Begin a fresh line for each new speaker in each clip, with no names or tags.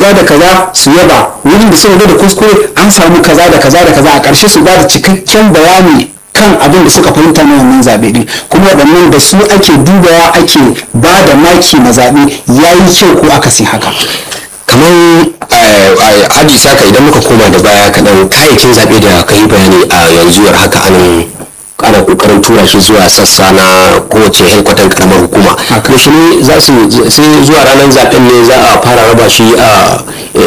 kaza da kaza su yaba wurin da suka ga da kuskure an samu kaza da kaza da kaza a ƙarshe su ba da cikakken bayani kan abin da suka fahimta na wannan zaɓe ɗin kuma waɗannan da su ake dubawa ake ba da maki na zaɓe ya yi kyau ko akasin haka
kamar aji saka idan muka koma da baya kaɗan kayayyakin zaɓe da ka yi bayani a yanzu yar haka anan ana kokarin tura shi zuwa sassa na kowace helkwatan karamar hukuma yaushe ne za su sai zuwa ranar zaben ne za a fara raba shi a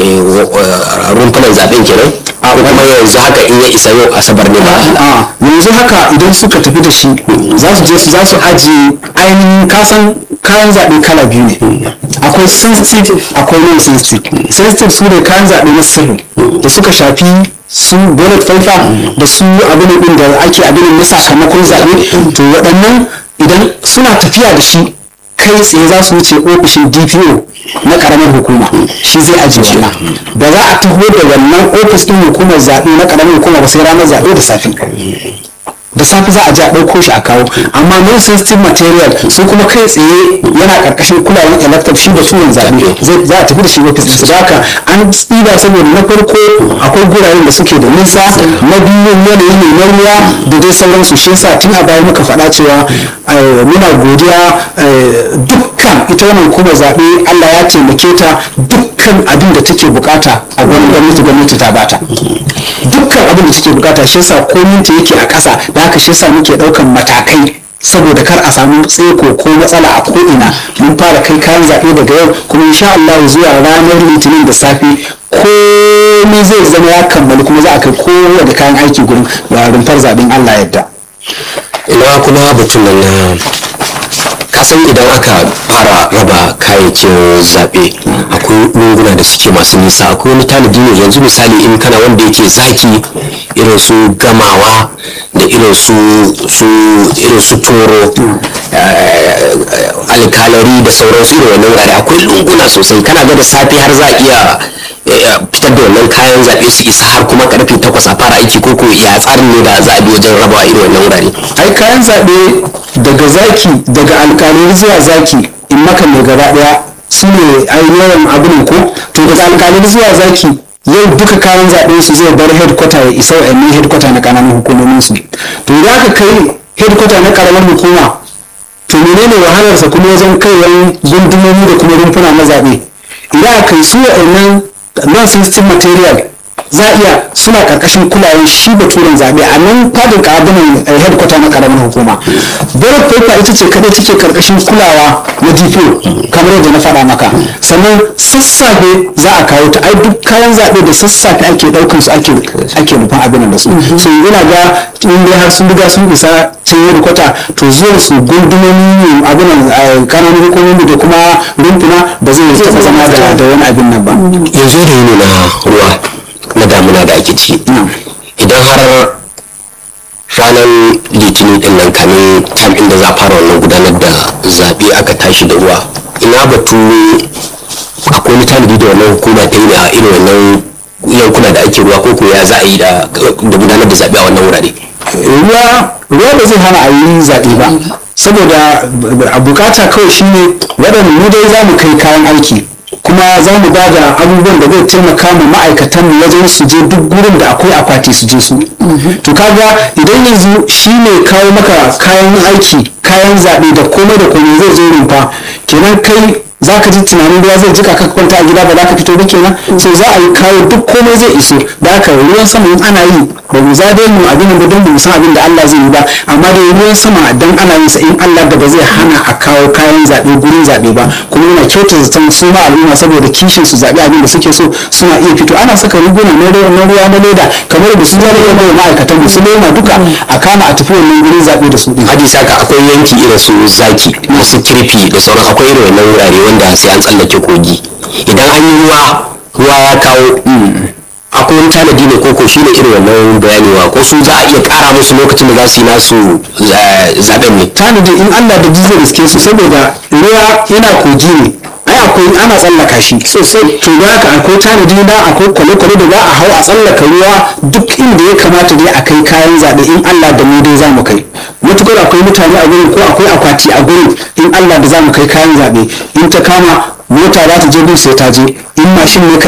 rumfunan zaben kenan a kuma yanzu haka in ya isa yau asabar ne ba
a yanzu haka idan suka tafi da shi za su je su za su ajiye ainihin kasan kayan zaɓe kala biyu ne akwai sensitive akwai non sensitive sensitive su ne kayan zaɓe na sirri da suka shafi su ballot paper da su abin din da ake abin na sakamakon zaɓe to waɗannan idan suna tafiya da shi kai tsaye za su wuce ofishin dpo na karamar hukuma shi zai ajiye wannan ba za a taho da wannan ofis ɗin hukumar zaɓe na karamar hukuma ba sai ranar zaɓe da safe da safe za a je a ɗauko shi a kawo amma non sensitive material su kuma kai tsaye yana ƙarƙashin kulawar electoral shi da sunan zaɓe za a tafi da shi ofis ɗinsu da haka an tsiba saboda na farko akwai guraren da suke da nisa na biyu yanayi ne na ruwa da dai sauransu shi yasa tun a baya muka faɗa cewa muna godiya dukkan ita wannan hukumar zaɓe Allah ya taimake ta dukkan abin da take bukata a wani gwamnati gwamnati ta bata dukkan abin da take bukata shi yasa komin ta yake a ƙasa da haka shi yasa muke ɗaukan matakai saboda kar a samu tseko ko matsala a ko'ina mun fara kai kayan zaɓe daga yau kuma insha Allah zuwa ranar litinin da safe komai zai zama ya kammalu kuma za a kai kowa da kayan aiki gurin rumfar zaɓen Allah yadda.
ina kuma batun nan na kasan idan aka fara raba kayayyakin zaɓe akwai lunguna da suke masu nisa akwai wani tanadi ne yanzu misali in kana wanda yake zaki irin su gamawa da irin su su irin su toro alkalari da sauransu irin wannan wurare akwai lunguna sosai kana ga da safe har za a iya fitar da wannan kayan zaɓe su isa har kuma karfe takwas a fara aiki ko ya tsarin ne da za a bi wajen rabawa irin wannan wurare
ai kayan zaɓe daga zaki daga alkalari zuwa zaki in maka mai gaba ɗaya su ne yawan abin ko to daga alkalari zuwa zaki yau duka kayan zaɓe su zai bar headquarter ya isa wa'annan headquarter na ƙananan hukumomin su to idan aka kai headquarter na ƙaramar hukuma to menene wahalarsa kuma wajen kaiwan gundumomi da kuma rumfuna na zaɓe idan aka kai su wa'annan non-sensitive material za a iya suna karkashin kulawar shi baturen zaɓe a nan fadin ƙabinan headquarter na ƙaramin hukuma ballot paper ita ce kadai take karkashin kulawa na dpo kamar yadda na faɗa maka sannan sassafe za a kawo ta ai duk kayan zaɓe da sassafe ake ɗaukar su ake ake nufin abin da su so yana ga in dai har sun riga sun isa can headquarter to zuwa su gundumomi abin ƙananan hukumomi da kuma rumfuna ba zai taɓa zama da wani abin nan ba
yanzu da yini na ruwa na damuna da ake ciki idan har ranar litinin din nan kamin tam inda za a fara wannan gudanar da zaɓe aka tashi da ruwa ina batu akwai wani tanadi da wannan hukuma ta yi a irin wannan yankuna da ake ruwa ko ya za a yi da gudanar da zaɓe a wannan wurare
ruwa ruwa ba zai hana a yi zaɓe ba saboda a bukata kawai shine waɗanda mu dai za mu kai kayan aiki kuma za mu ba da abubuwan da zai taimaka mu ma'aikatan mu wajen su je duk gurin da akwai akwati su je su to kaga idan yanzu shi ne kawo maka kayan aiki kayan zaɓe da komai da komai zai zo rumfa kenan kai za ka ji tunanin ruwa zai jika ka kwanta a gida ba za ka fito ba kenan so za a yi kawo duk komai zai iso da haka ruwan sama in ana yi ba mu zabe mu abin da don mu san abin da Allah zai yi ba amma da ruwan sama dan ana yin sa in Allah da ba zai hana a kawo kayan zabe gurin zabe ba kuma yana kyauta zaton su ma al'umma saboda kishin su zabe abin da suke so suna iya fito ana saka riguna na ruwa na ruwa na leda kamar da su zama iya ma'aikatan mu su lema duka a kama a tafi wannan gurin zabe da su din
haji saka akwai yanki irin su zaki masu kirfi da sauran akwai irin wannan wurare wanda sai an tsallake kogi idan an yi ruwa ruwa ya kawo akwai wani tanadi ne koko shi ne irin wannan bayanewa ko su za a iya kara musu lokacin da za su yi nasu zaben ne
tanadi in allah da ji zai riske su saboda ruwa yana kogi ne ai akwai ana tsallaka shi sosai to da haka akwai tanadi na akwai kwale-kwale da za a hau a tsallaka ruwa duk inda ya kamata dai a kai kayan zaɓe in allah da mu dai za mu kai matukar akwai mutane a gurin ko akwai akwati a gurin in allah da za mu kai kayan zaɓe in ta kama mota za ta je bin sai ta je in mashin ne